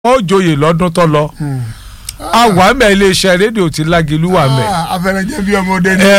ó joyè lọ́dún tó lọ àwa mẹ́ iléeṣẹ́ rédíò tí lágìlú wà mẹ́. afẹnẹjẹ bí ọmọdé ni.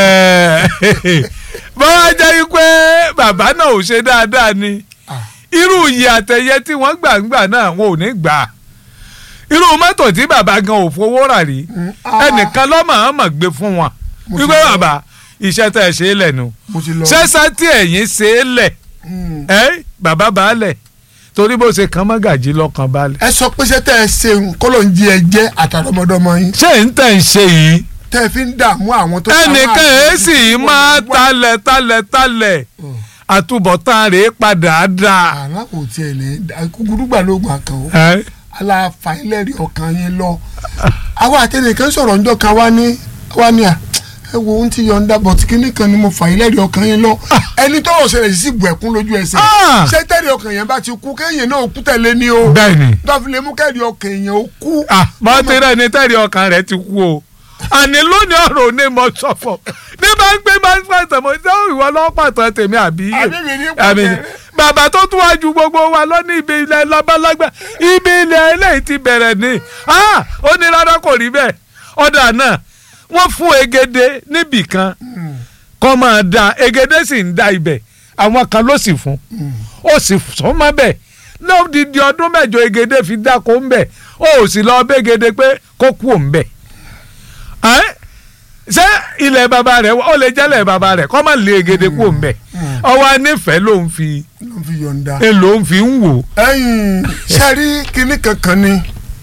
bọ́lá jẹ́ pé bàbá náà ò ṣe dáadáa ni irú iyì àtẹ̀yẹ tí wọ́n gbà ń gbà náà wọn ò ní gbà á irú mọ́tò tí bàbá gan ò fowó rà rí ẹnìkan lọ́mọ àmọ̀ gbé fún wọn wípé bàbá iṣẹ́ tẹ̀ ṣe é lẹ̀ nu mo ti lọ. ṣẹ́ṣẹ́ tí ẹ̀yìn ṣe é lẹ̀ ẹ́ bàbá baálẹ̀ torí bó ṣe kan mọ́gàjí lọ́kàn baálẹ̀. ẹ sọ pé ṣé tẹ ẹ ṣe kọ́lọ̀ ń jí ẹ jẹ́ àtàrọmọdọ́mọ yín ṣé ń tẹ̀ ń ṣe yìí tẹ ẹ fi ń dààmú àwọn tó. ẹnìkan èé sì máa talẹ̀ talẹ̀ talẹ̀ àtúbọ̀tán rèé padà dà. àlá kò tiẹ̀ lè kúkúrú gbà lóògùn àkàn o ẹ́ aláfàílẹ̀rì ọkàn yín lọ. àwa àtẹnìkan sọ̀rọ̀ ńjọ́ kan wá ní wá ní à ẹ wo ohun tí yọ̀ǹda bọ̀ tí kinní kan ni mo fàílẹ̀rì ọkàn yín lọ. ẹni tó ò ṣẹlẹ̀ sí bu ẹ̀kún lójú ẹsẹ̀. Ah! ṣé tẹ̀rì ọkàn yẹn bá ti kú kéèyàn náà kú tẹ̀lé ni o. bẹ́ẹ̀ ni tọ́fi lè mú kẹ́rì ọkàn yẹn ó kú. mọ ti rẹ ní tẹ́rì ọkàn rẹ ti kú o àní lónìí ọ̀rọ̀ òní mo sọ̀fọ̀ ní bá ń gbé bá ń pàtàn mo ṣé ìwọ lọ́wọ́ pàtàn tèmi àbí yé Àbí mi ní àbí pàtàn. bàbá tó tún wájú gbogbo wa lọ ní ibi ilẹ̀ labalágbá ibi ilẹ̀ eléyìí ti bẹ̀rẹ̀ ni Ah! ó ní rárá kò rí bẹ́ẹ̀ ọ̀dà náà wọ́n fún egede níbì kan kọ́ máa da egede sì ń da ibẹ̀ àwọn kan ló sì fún ó sì sọ mọ́ bẹ́ẹ̀ lódìdí ọdún mẹ́jọ egede fi dáko ń bẹ̀ ó sì lọ bẹ́gede pé kó kú òun bẹ̀ ẹ́ ṣé ilẹ̀ bàbá rẹ̀ ó lè jẹ́lẹ̀ bàbá rẹ̀ kọ́ máa lé egede kú òun bẹ̀ ọwọ́ anífẹ̀ẹ́ ló ń fi ló fi yọ̀ǹda. èlò ń fi ń wò ẹ̀yin sẹ́rí kinní kankan ni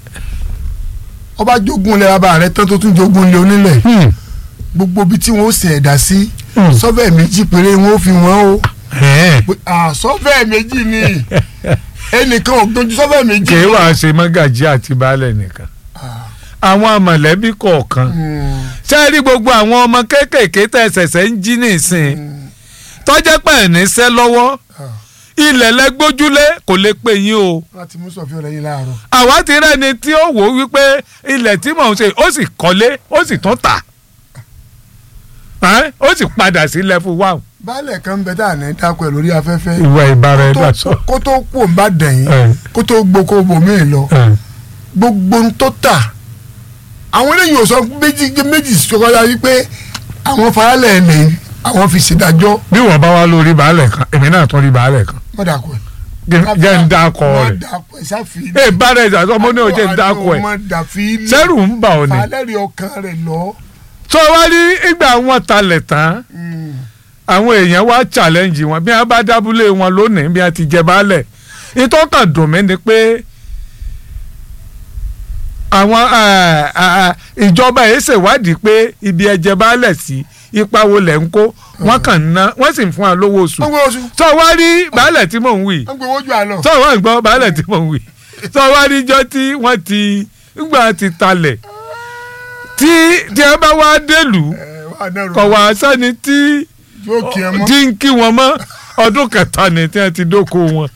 ọba jogun ilẹ̀ bàbá rẹ̀ tán tó tún jogun ilẹ̀ onílẹ̀ gbogbo ibi tí wọ́n ó sìn ẹ̀dá sí Hmm. sọ́fẹ̀ méjì péré wọ́n ó fi wọ́n o ẹ̀ Pé, ah, sọ́fẹ̀ méjì ni ẹnìkan ò gbójú sọ́fẹ̀ méjì. kì í wàá ṣe mọ́gàjí àti baálẹ̀ nìkan àwọn mọ̀lẹ́bí kọ̀ọ̀kan Hmm. ṣé ẹ rí gbogbo àwọn ọmọ kéékèèké tẹ̀ ṣẹ̀ṣẹ̀ ń jí nìsín tọ́jẹ́ pẹ̀ níṣẹ́ lọ́wọ́ Ah. ilẹ̀ lẹ́gbójúlé kò lè pè yín o láti mú sọ̀fẹ́ ọ̀rẹ́ yín láàárọ̀. àwa ti rẹ́ni tí ó wò ó wípé ilẹ̀ tí mò ń ṣe ó sì kọ́lé ó sì tún tà Ẹ́, ó sì padà sí level one. baálẹ̀ kan ń bẹ tá à ní dákọ̀ ẹ̀ lórí afẹ́fẹ́ ìwà ìbára ẹ̀ Kó dà tó- sọ. kó tó kú òun bá dẹ̀yìn Ẹ̀. kó tó gboko bòmíì lọ gbogbo ń tó tà àwọn eléyìí ò sọ méjì méjì sọkọlá wípé àwọn faralẹ̀ ẹ̀ lẹ́yìn àwọn fi ṣèdájọ́ bí wọ́n bá wá lórí baálẹ̀ kan èmi náà tún rí baálẹ̀ kan mọ́dàkọ̀ ẹ̀. Jẹ́- jẹ́ ń dákọ̀ rẹ̀ mọ́dàkọ̀ ẹ̀ sáfì. ẹ bára ẹ̀ sàtọ́ mo ní o jẹ́ ń dákọ̀ ẹ̀ mọ́dàfí. sẹ́rù ń bà ọ́ ni falẹ́rì ọkàn rẹ̀ lọ. tó wá rí ìgbà wọn talẹ̀ tán àwọn èèyàn wá challenge wọn bí wọn bá dábúlé wọn lónìí bí wọn ti jẹ baálẹ̀ ìtọ́kàn dùn mí ni pé àwọn eh, eh, ìjọba yìí ṣèwádìí pé ibi ẹjẹ baálẹ̀ sí ipa wo lẹ̀ ń kó wọ́n kàn ń ná wọ́n sì ń fún wa lówó oṣù wọ́n gbé oṣù tó wá rí baálẹ̀ tí mò ń wí wọ́n gbé ojú àlọ́. tó wá ń gbọ́ baálẹ̀ tí mò ń wí tó wá rí ijọ́ tí wọ́n ti ńgbà ti talẹ̀ tí tí ẹ bá wá délùú kọ̀ wá sẹ́ni tí yóò kí ẹ mọ́. tí ń kí wọn mọ́ ọdún kẹta ni tí wọ́n ti dóko wọn.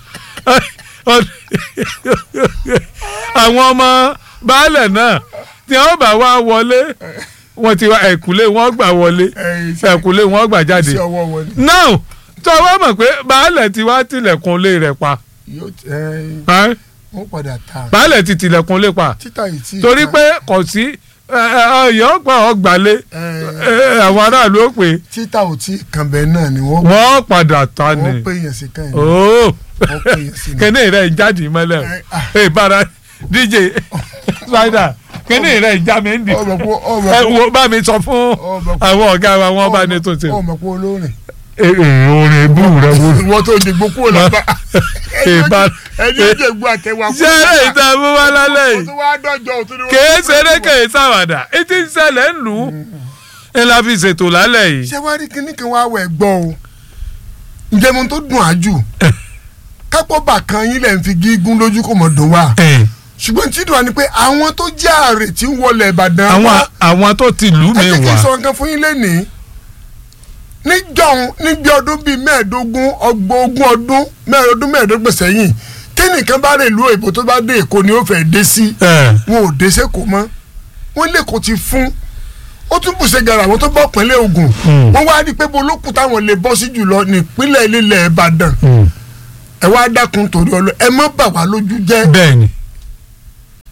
àwọn ọmọ baálẹ̀ náà tí wọ́n bá wá wọlé wọ́n ti wá ẹ̀kúlé wọn gbà wọlé Ẹ̀yìn iṣẹ́- ẹ̀kúlé wọn gbà jáde. iṣẹ́ ọwọ́ wọn ni. now tó o wá mọ̀ pé baálẹ̀ ti wá tilẹ̀kùn lé rẹ̀ pa yóò ẹ ẹ́? wọ́n padà ta. baálẹ̀ ti tilẹ̀kùn lé pa títà yìí tí. torí pé kò sí ọ̀yọ́ gbà ọgbàlé àwọn aráàlú ó pè títà ò tí kàn bẹ́ẹ̀ náà ni wọ́n wọ́n padà ta ni. wọ́n pè yẹn sí káyìn. ooo wọ́n pè yẹn sí ni. kẹ́ni rẹ̀ ń jáde mọ́lẹ̀ Ẹ, ah. o ẹ bára dj spider kẹ́ni rẹ̀ ń já mi ń di ọmọ pé ọmọ ẹ pé wo bá mi sọ fún ọmọ pé àwọn ọ̀gá wa wọ́n bá ní tó ṣe. ọmọ pé olórin. orin ibú rẹ wo ìwọ tó dìgbò kúrò lápá. ìbá ẹni ó jẹ gbọ́ àtẹwà ṣé eré ìta mú wá lálẹ́ o yìí tún wá dọ́jọ́ o tún ní wọ́n- kèé ṣeré kèé ṣàwàdà etí ń ṣẹlẹ̀ ń lù ú ẹ la fi ṣètò lálẹ́ yìí. ṣé wàá rí kinní kan wá wẹ̀ gbọ́ o ǹjẹ́ mo tó dùn ájù kápọ̀ bà kan yín lẹ̀ ń fi gígùn lójú kò mọ̀ dùn wá ṣùgbọ́n tí dùn wá ni pé àwọn tó jẹ́ àrè tí ń wọlé Ìbàdàn àwọn wá àwọn tó ti lù ẹ mí jẹ́ kí n wá sọ nǹkan fún yín lẹ́nìí níjọ́un níbi ọdún bíi mẹ́ẹ̀ẹ́dógún ọgbọ̀n ogún ọdún mẹ́ẹ̀ẹ́dógún mẹ́ẹ̀ẹ́dógún sẹ́yìn tẹ́nìkan bá rè lu èbó tó bá dé Èkó ni ó fẹ́ dé sí ẹ wọn ò dé sẹ́kọ̀ọ́ mọ́ wọ́n lẹ́kọ̀ọ́ ti fún ó tún bùṣe gara àwọn tó bọ́ pínlẹ̀ Ògùn Hmm. wọ́n wá rí i pé bolókù táwọn lè bọ́ sí jùlọ nípínlẹ̀ ilẹ̀ Ìbàdàn ẹ wá dákun torí ọlọ ẹ má bà wá lójú jẹ́ bẹ́ẹ̀ ni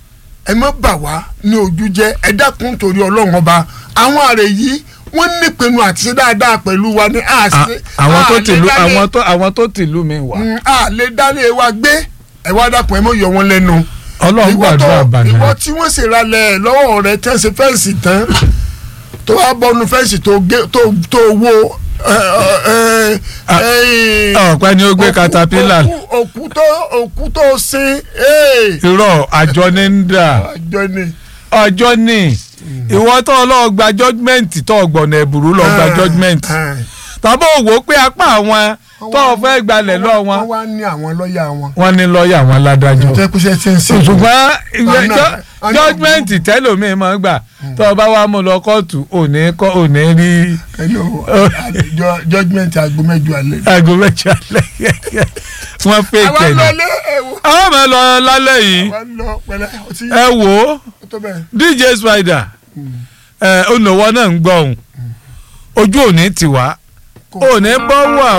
ẹ má bà wá ní ojú jẹ́ ẹ dákun torí ọlọ́run ọba àwọn àrè yìí wọ́n nípinnu àti ṣe dáadáa pẹ̀lú wa ní À- àṣẹ àwọn tó tìlú àwọn tó àwọn tó tìlú mi wà. a lè dálé wa gbé ẹ wá dákun ẹ mọ yọ wọn lẹ́nu ọlọ́run ìwọ tó gbàdúrà ìwọ bàná. tí wọ́n sì ralẹ̀ lọ́wọ́ rẹ tẹ́ ṣe fẹ́ǹsì tán tó wá bọ́nu fẹ́ǹsì tó gé tó tó wo ẹ, ẹ, ẹ, ọ̀pẹ ni ó gbé òkú- caterpillar òkú- òkú tó òkú tó sin ee, irọ́ àjọ ní ń dà àjọ ni ọjọ́ ní ìwọ tó lọ gba judgement tó gbọ̀nà ẹ̀bùrú lọ gba judgement ẹ, tàbí òwò pé apá àwọn tó fẹ́ gbalẹ̀ lọ wọ́n wọn wá ní àwọn lọ́ọ̀yà wọn wọ́n ní lọ́ọ̀yà wọn ládájọ́ jẹ́ kó ṣe ṣe ń ṣe ṣùgbọ́n Àná- jọ- àná- judgement tẹ́lòmíì máa ń gbà tó o bá wá mú lọ kóòtù òní kọ́ òní rí hello àjọ judgement aago mẹ́jọ alẹ́. aago méjì alẹ́ wọ́n fẹ́ àwa kẹ́ni. lọlé ẹ̀wọ̀ àwọn ọmọ ẹ lọ lálẹ́ yìí àwa lọ pẹ̀lẹ́ ọtí ẹ wò ó tó bẹ́ẹ̀. dj spider ẹ olùwọ́ náà ń gbọ́ òun ojú òní tiwa òní bọ́ wà